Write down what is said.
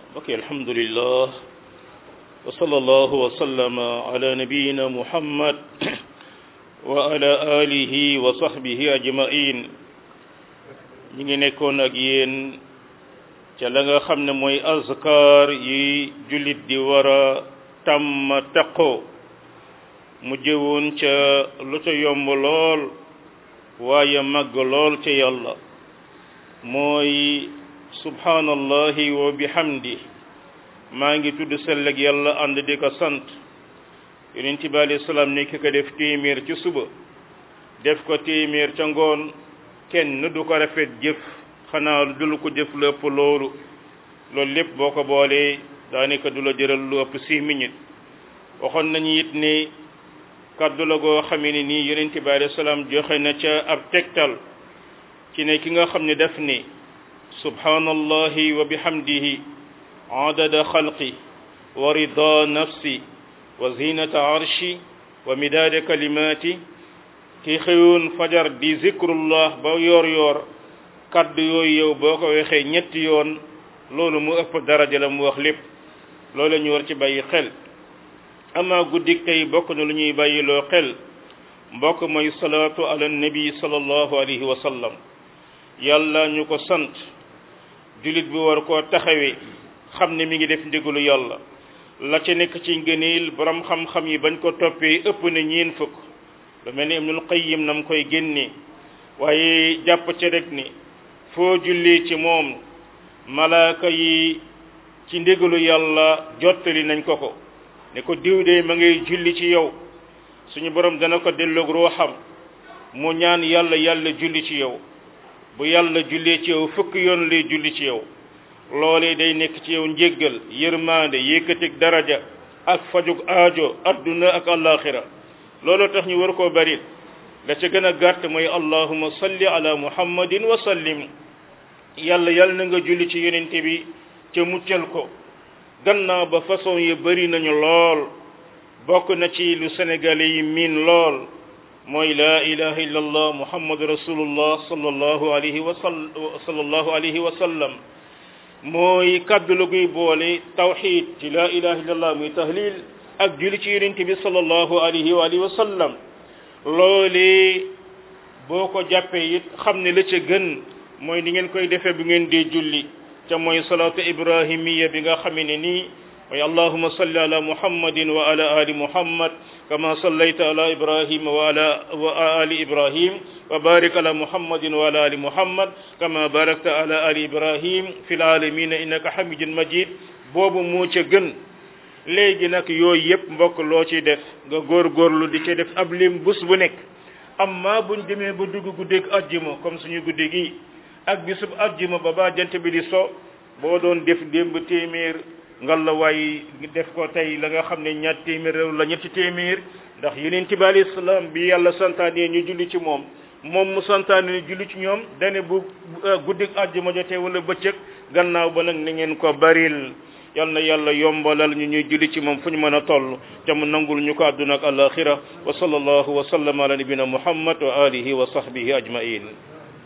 ok alhamdulillah wa sallallahu wa sallama ala nabiyina muhammad wa ala alihi wa sahbihi ajmain ñi ngi nekkoon ak yéen ca la nga xam ne mooy azkar yi jullit di war a tàmm taqoo mu jëwoon ca lu ca yomb lool waaye màgg lool ca yàlla mooy subhanallahi wa bihamdi maa ngi tudd selleg yàlla ànd di ko sant yonent bi alayhi salaam ne ki ko def téeméer ci suba def ko téeméer ca ngoon kenn du ko rafet jëf xanaa dul ko jëf lu ëpp loolu loolu lépp boo ko boolee daanaka du la jëral lu ëpp six minutes waxoon nañu it ne kaddu la goo xamee ne nii yonent bi alayhi salaam joxe na ca ab tegtal ci ne ki nga xam ne def ni subhanallahi wa bihamdihi adada xalqi wa rida nafsi wa zinata arshi wa midaada kalimati ki xëyoon fajar di zikrullah ba yoor yoor kaddu yooyu yow boo ko waxee ñetti yoon loolu mu ëpp daraja la mu wax lépp loolu la ñu war ci bàyyi xel ama guddik tey bokk na lu ñuy bàyyiloo xel mbokk mooy salaatu ala nabi sallallahu alayhi wa sallam yàlla ñu ko sant jullit bi war koo taxawee xam ne mi ngi def ndigalu yàlla la ca nekk ci ngëneel borom xam-xam yi bañ ko toppee ëpp na ñeen fukk lu mel ni Ibnul Qayyim nam koy génne waaye jàpp ca rek ni foo jullee ci moom malaaka yi ci ndigalu yàlla jottali nañ ko ko ne ko diw de ma ngay julli ci yow suñu borom dana ko delloog ruuxam mu ñaan yàlla yàlla julli ci yow bu yàlla jullee ci yow fukk yoon lay julli ci yow loolee day nekk ci yow njéggal yërmaande yëkkatig daraja ak fajug aajo adduna ak alaxira looloo tax ñu war koo bari la ca gën a gàtt mooy allahuma salli ala muhammadin wa sallim yàlla yàlla na nga julli ci yonente bi ca muccal ko gannaaw ba façon yi bari nañu lool bokk na ci lu sénégalais yi miin lool mooy laa ilaha illa allah muhammadu rasulullah sallallahu alayhi wa sallallahu alayhi wa sallam mooy kaddu la guy boole tawxid ci laa ilaha illa allah muy tahlil ak julli ci yonente bi sallallahu alayhi wa alihi wa sallam loolee boo ko jàppee it xam ne la ca gën mooy ni ngeen koy defee bu ngeen dee julli ca mooy salaatu ibrahimiya bi nga xamee ne nii mooy allahuma salli ala muhammadin wa ala ali muhammad kama sallayta ala ibrahima wa ala wa ali ibrahim wa barik ala muhammadin wa ala ali muhammad kama barakta ala ali ibrahim fi lalamina innaka hamidun majid boobu moo ca gën léegi nag yooyu yëpp mbokk loo ci def nga góorgóorlu di ca def ab lim bés bu nekk amma buñ demee ba dugg guddeeg ajjuma comme suñu guddi gi ak bisub ajjuma ba ba jant bi di so boo doon def démb téeméer ngal la waay def ko tey la nga xam ne ñaar téeméer réew la ñetti téeméer ndax yeneen bi alayhi salaam bi yàlla santaane ñu julli ci moom moom mu santaane ñu julli ci ñoom dane bu guddik àjjuma jotee wala bëccëg gannaaw ba nag ni ngeen ko baril yal na yàlla yombalal ñu ñuy julli ci moom fu ñu mën a toll te mu nangul ñu ko àdduna ak alaxira wa sallallahu wa sallam ala nabina muhammad wa alihi wa sahbihi ajmain